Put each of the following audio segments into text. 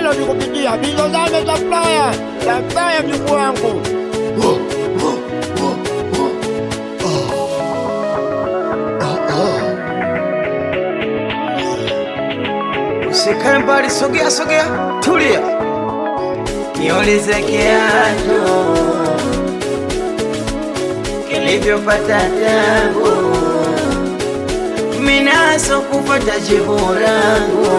tena nikupigia bizo zame za flaya za flaya mjukuu wangu Usikae mbali, sogea sogea, tulia. Niulize kiatu kilivyopata tabu, minaso kupata jibu langu,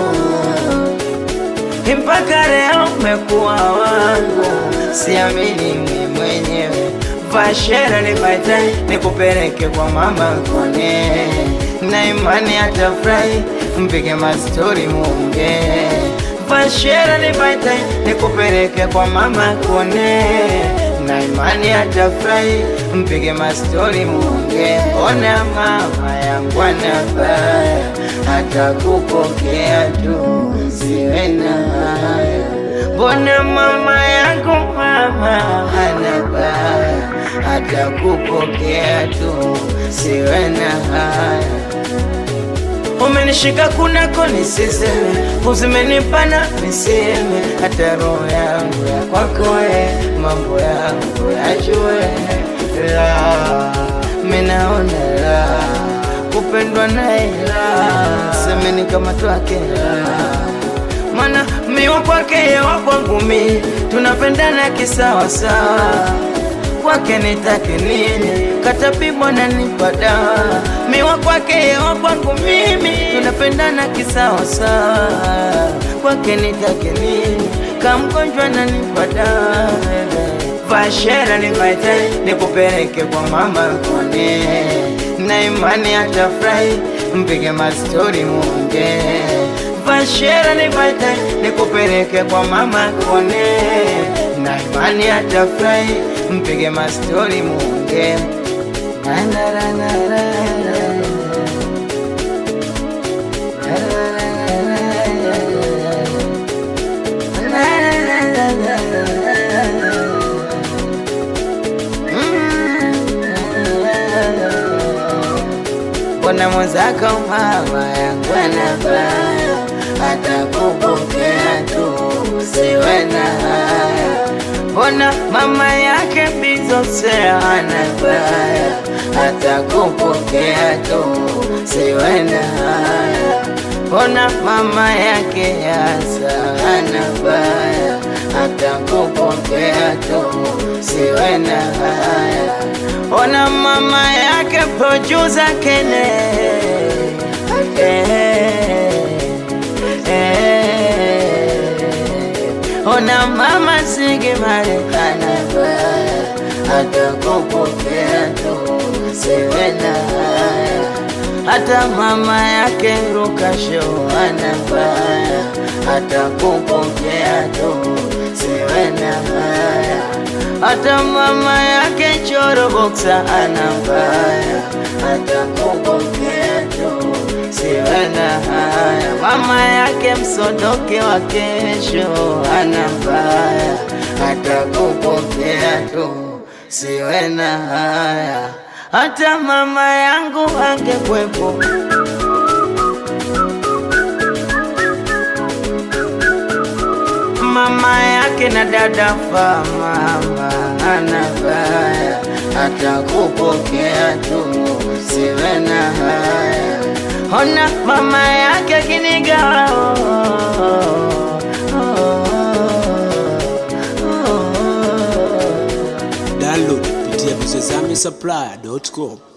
mpaka leo umekuwa wangu, siamini mimi mwenyewe. Vashera nipate nikupeleke kwa mama kone, na imani atafurahi, mpige mastori muonge. Vashera nipate nikupeleke kwa mama kone, na imani atafurahi, mpige mastori muonge. Ona mama yangu anabaya, atakupokea tu, siwe na haya. Mbona mama yangu mama anabaya, atakupokea tu, siwe na haya. Umenishika kunako nisiseme, uzimenipana niseme, hata roho yangu ya kwako we, mambo yangu yajue. La, minaona la, kupendwa naye la, semeni kama twake la mana miwa kwake yewa kwangu mi tunapendana kisawasawa kwake nitake nini katapimwa na nipa dawa miwa kwake yewa kwangu mimi tunapendana kisawasawa kwake nitake nini kamgonjwa na nipa dawa vashera nipaite nikupeleke kwa mama kone na imani atafurahi mpige mastori munge Vashera nipate nikupeleke kwa mama kone, na imani atafurahi, mpige mastori muonge. Na, na, na, na, na, na. Mbona mwenzako mama yangu anabaya, atakupokea tu, siwe na haya. Mbona mama yake bizosea anabaya, atakupokea tu, siwe na haya. Mbona mama yake yasa anabaya, atakupokea tu, siwe na haya. Ona mama yake producer Kene eh, eh. Ona mama Sigi Marekana baya atakupokea tu, siwe na haya. Hata mama yake Rukasho anabaya atakupokea tu, siwe na haya hata mama yake Choro Boxa anabaya atakupokea tu, siwe na haya. Mama yake Msodoke wa kesho anabaya atakupokea tu, siwe na haya. Hata mama yangu angekwepo mama yake na dada fa mama anabaya atakupokea tu, siwe na haya. Ona mama yake kiniga Download kupitia bizozame supply.com.